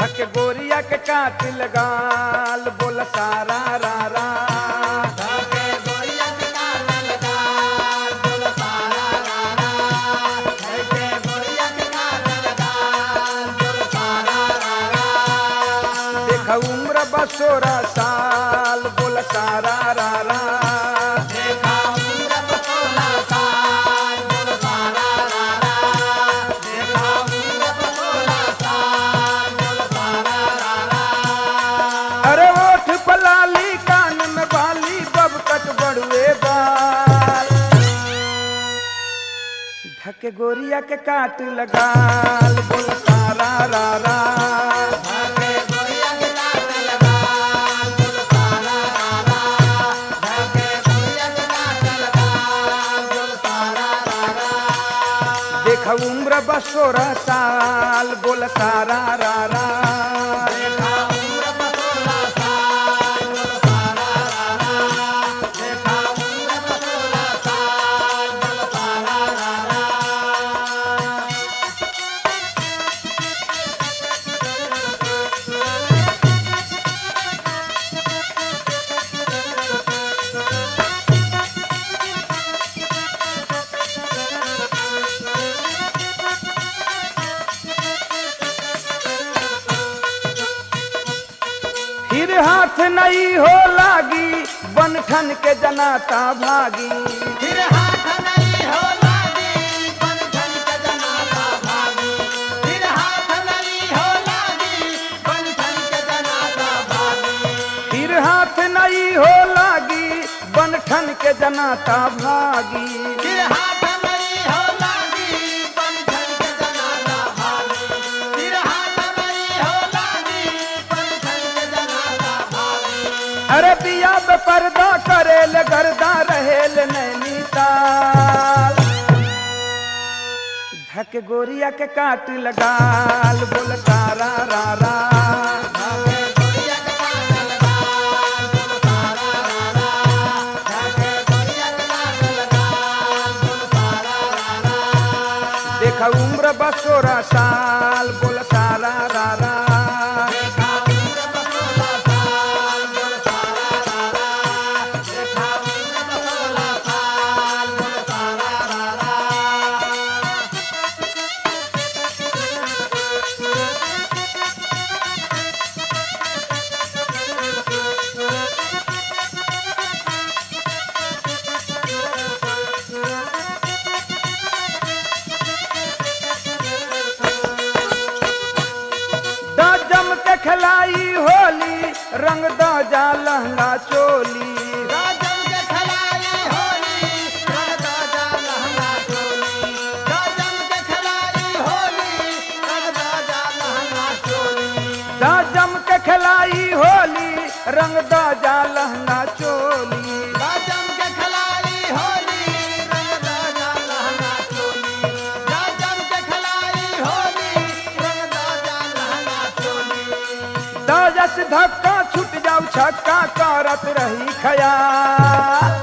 धक गोरिया के काट लगाल बोल सारा रा रा धके गोरिया के काटल गाल बोल सारा रा रा धके गोरिया के काटल गाल बोल सारा रा रा देख उम्र बसोरा साल बोल सारा रा रा देखा उम्र बसोला साल बोल सारा रा रा देखा उम्र बसोला साल बोल सारा रा रा अरे ओठ पलाली कान में बाली बब कट बड़ुए बाल धक गोरिया के काट लगाल बोल सारा रा रा धके गोरिया के काटल गाल बोल सारा रा रा धके गोरिया के काटल गाल बोल सारा रा रा देख उम्र बसोरा साल बोल सारा रा रा देखा उम्र बसोला साल बोल सारा रा रा देखा उम्र बसोला साल बोल सारा रा रा फिर हाथ नहीं हो लागी बन ठन के जनाता भागी फिर हाथ नहीं हो लागी बन ठन के जनाता भागी फिर हाथ नहीं हो लागी बन ठन के जनाता भागी फिर हाथ नहीं हो लागी बन ठन के जनाता भागी फिर हाथ नहीं हो लागी बन ठन के जनाता भागी फिर हाथ नहीं हो लागी बन ठन के जनाता भागी अरे पिया पे पर्दा करेल गर्दा रहेल नैनीताल धक गोरिया के काट लगाल बोल सारा रा रा धागे गोरिया के काटल गाल बोल सारा रा रा धागे गोरिया के काटल गाल बोल सारा रा रा देख उम्र बसोरा साल बोल सारा रा रा देखा उम्र बसोला साल बोल सारा रा रा देखा उम्र बसोला साल बोल सारा रा रा द जम के खिलाई होली रंग द जा लहंगा चोली राजन के खिलाई होली रंग राजा लहंगा चोली राजन के खिलाई होली रंग राजा लहंगा चोली द जम के खिलाई होली रंग द जा लहंगा चोली राजन के खिलाई होली रंग राजा लहंगा चोली राजन के खिलाई होली रंग राजा लहंगा चोली द जस धक्का छूट जाऊ छक्का करत रही खयाल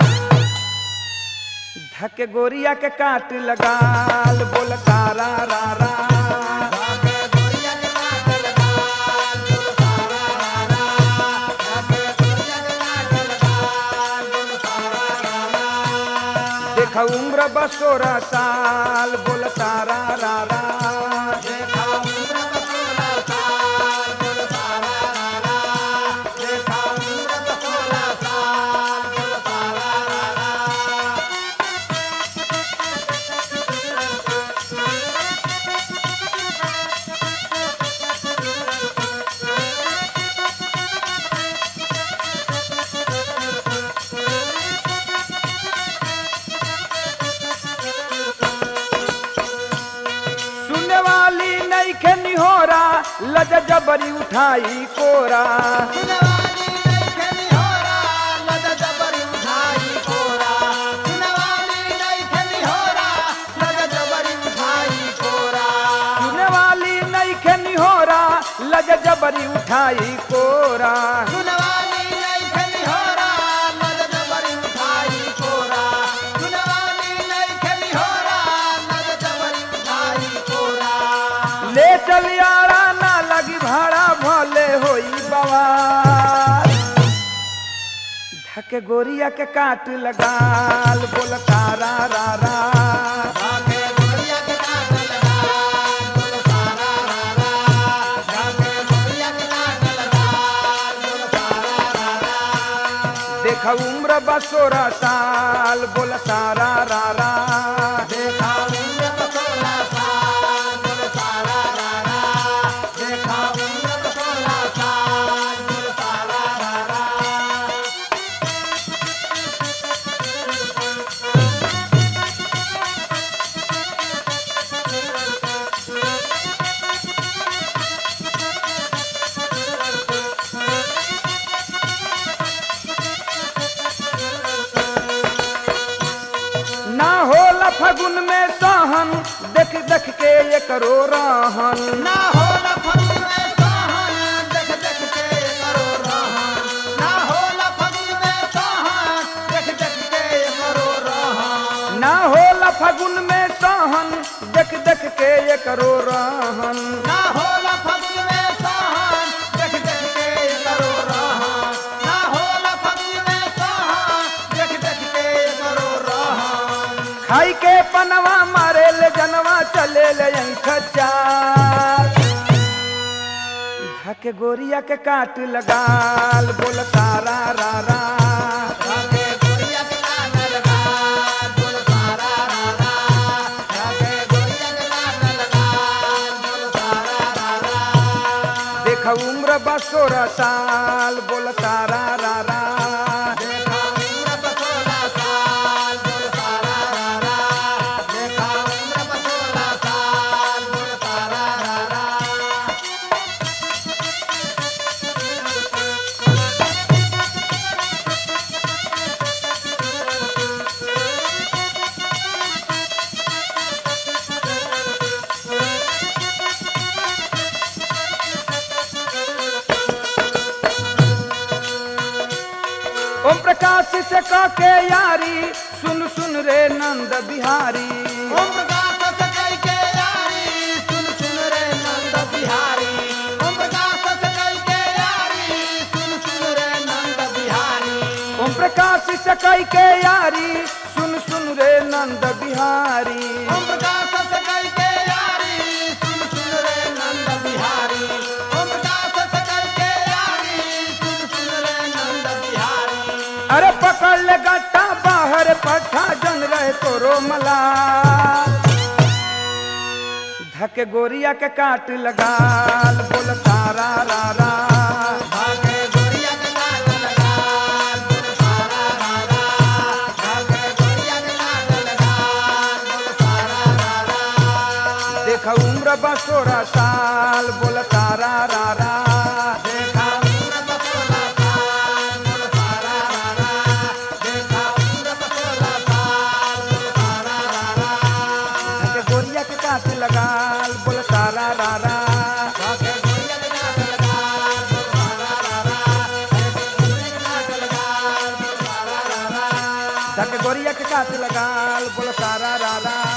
धक गोरिया के काट लगाल बोल सारा रा रा धागे गोरिया के काटल गाल बोल सारा रा रा धागे गोरिया के काटल गाल बोल सारा रा रा देख उम्र बसोरा साल बोल सारा रा रा देखा उम्र बसोला साल बोल सारा रा रा देखा उम्र बसोला साल बोल सारा रा रा सुने वाली नहीं के निहोरा लज जबरी उठाई कोरा सुनवानी नइखे निहोरा, लद जबरी उठाई कोरा। सुनवानी नइखे निहोरा, लद जबरी उठाई कोरा। सुने वाली नहीं के निहोरा लज जबरी उठाई कोरा सुनवानी नइखे निहोरा, लद जबरी उठाई कोरा। सुनवानी नइखे निहोरा, लद जबरी उठाई कोरा। ले चल यारा ना लगी भाड़ा धके गोरिया के काट लगाल बोल तारा रा रा जाके गोरिया के काट लगाल बोल सारा रा रा जाके गोरिया के काट लगाल बोल सारा रा रा देख उम्र बा सोलह साल बोल सारा रा रा देखा उम्र तो सोलह साल बोल सारा रा रा देखा उम्र तो सोलह साल बोल सारा रा रा ना होला फगुन में सहन देख देख के ये करो रहन ना होला फगुन में सहन देख देख के करो रहन ना होला फगुन में सहन देख देख के करो रहन ना होला फगुन में सहन देख देख के ये करो रहन ना होला फगुन में सहन देख देख के करो रहन ना होला फगुन में सहन देख देख के करो रहन खाई के पनवा मारे ले जनवा चले ले यहीं खच्चार धके गोरिया के काट लगाल बोल तारा रा रा जाके गोरिया के काट लगाल बोल सारा रा रा जाके गोरिया के काट लगाल बोल सारा रा रा देख उम्र बा सोलह साल बोल तारा रा रा देखा उम्र पर सोलह साल बोल सारा रा रा देखा उम्र पर सोलह साल बोल सारा रा रा ओम प्रकाश से का के यारी सुन सुन रे नंद बिहारी ओम प्रकाश सकई के यारी सुन सुन रे नंद बिहारी ओम प्रकाश सकई के यारी सुन सुन रे नंद बिहारी ओम प्रकाश से कई के यारी सुन सुन रे नंद बिहारी ओम प्रकाश सकई के यारी सुन सुन रे नंद बिहारी ओम प्रकाश सकई के यारी सुन सुन रे नंद बिहारी अरे पकड़ ले गट्टा बाहर पठा जन रहे तोरो मला धके गोरिया के काट लगाल बोल तारा रा रा भागे गोरिया के काट लगाल बोल सारा रा रा भागे गोरिया के काट लगाल बोल सारा रा रा देख उम्र बा सोलह साल बोल तारा रा रा देखा उम्र पर सोलह साल बोल सारा रा रा देखा उम्र पर सोलह साल बोल सारा रा रा धके गोरिया के काट लगाल बोल तारा रा रा भागे गोरिया के काट लगाल बोल सारा रा रा भागे गोरिया के काट लगाल बोल सारा रा रा धके गोरिया के काट लगाल बोल तारा रा रा